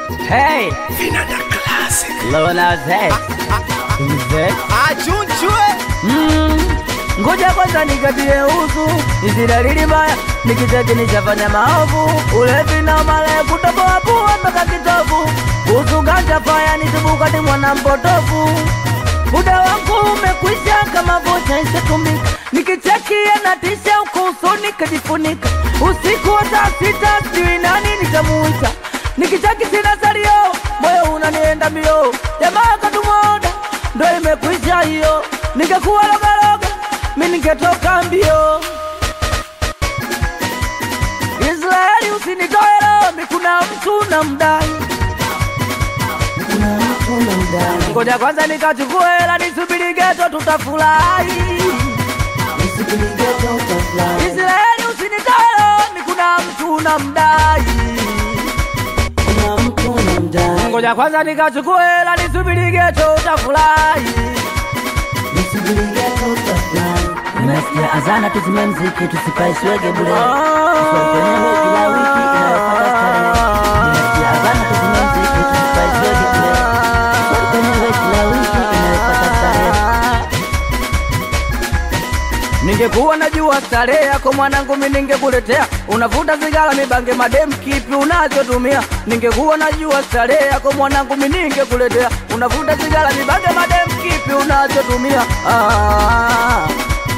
Hey, Vinanda Classic. Lona Zed. Mzee. Achunchwe. Mm. Ngoja kwanza nikatie usu, hizi dalili mbaya, nikicheki nishafanya maovu, ulevi na male kutoboa pua mpaka kitovu, kuhusu ganja faya nitubuka ni mwana mpotofu, muda wangu umekwisha kama vocha ishatumika, nikicheki anatisha uko usoni kajifunika, usiku wa saa sita sijui nani nitamuita, nikicheki sina salio, moyo unanienda mbio, jamaa katumoda ndo imekwisha hiyo, ningekuwa logaloga mi ningetoka mbio. Israeli usinitoe roho, mi kuna mtu na mdai ngoja kwanza nikachukue hela nisubiri geto tutafurahi. Israeli usinitoe roho, mi kuna mtu na mdai ngoja kwanza nikachukue hela nisubiri geto utafurahi. Nimesikia azana tuzime mziki tusipaiswege bure Tusiwekenewe kila wiki inayofuata starehe Nimesikia azana tuzime mziki tusipaiswege bure Tusiwekenewe kila wiki inayofuata starehe Ningekuwa najua starehe yako mwanangu, mi ningekuletea. Unavuta sigara, mibange, madem, kipi unachotumia? Ningekuwa najua starehe yako mwanangu, mi ningekuletea. Unavuta sigara, mibange, madem, kipi unachotumia? Ah.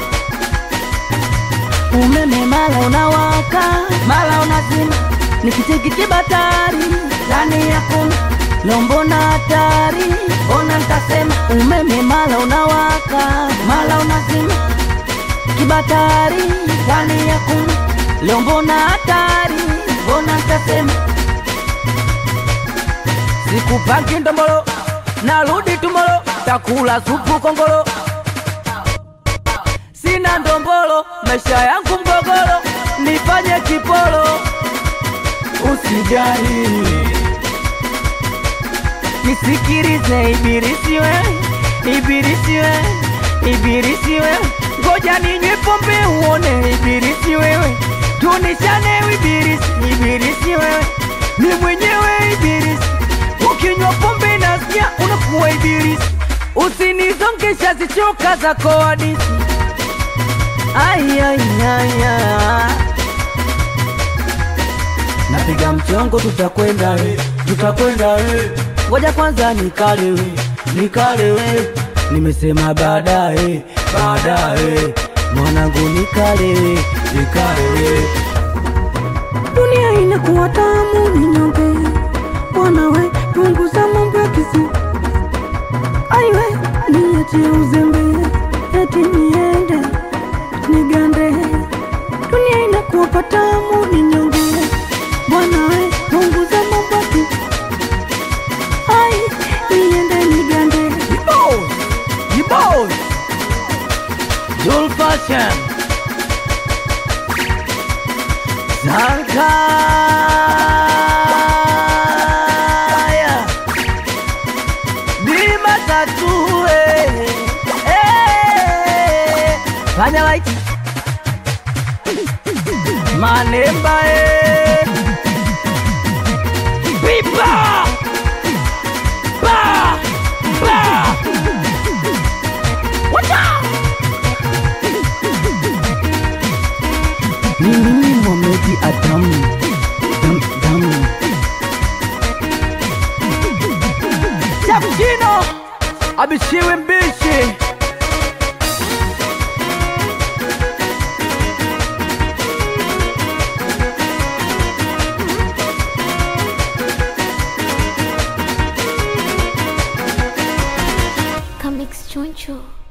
Umeme mala unawaka mala unazima Nikicheki kibatari ndani ya kuna lombo na hatari Ona nitasema umeme mala unawaka mala unazima Kibatari ndani ya kuna lombo na hatari Ona nitasema Sikupaki ndombolo, narudi tumolo, takula supu kongolo. Sina ndombolo, maisha yangu mgogoro, nifanye kipolo. Usijali, nisikilize ibilisi wewe, ibilisi wewe, ibilisi wewe, ngoja ninywe pombe uone ibilisi wewe, tunishane ibilisi, ibilisi wewe, ni mwenyewe ibilisi, ukinywa pombe nasikia unakuwa ibilisi, usinizongesha zichoka zako hadisi. Ai, ai, ai, ai. Napiga mchongo, tutakwenda we, tutakwenda we. Ngoja kwanza nikale we, nikale we. Nimesema baadaye, baadaye. Mwanangu nikale we, nikale we. Dunia inakuwa tamu ni nyonge Bwana we punguza mambo ya kisi Aiwe niachie uzembe Eti niende nigande Dunia inakuwa patamu ni nyonge Bwana we punguza mambo ya kisi Ai niende nigande Boss, you boss. Jul Fashion. Zankaya. Bima tatu eh. Eh. Fanya white. Manemba eh. Bipa. Ba. Ba. Wacha. Mimi ni Mohamed Adam Dam Dam Chapchino abishiwe mbishi Comics Choncho.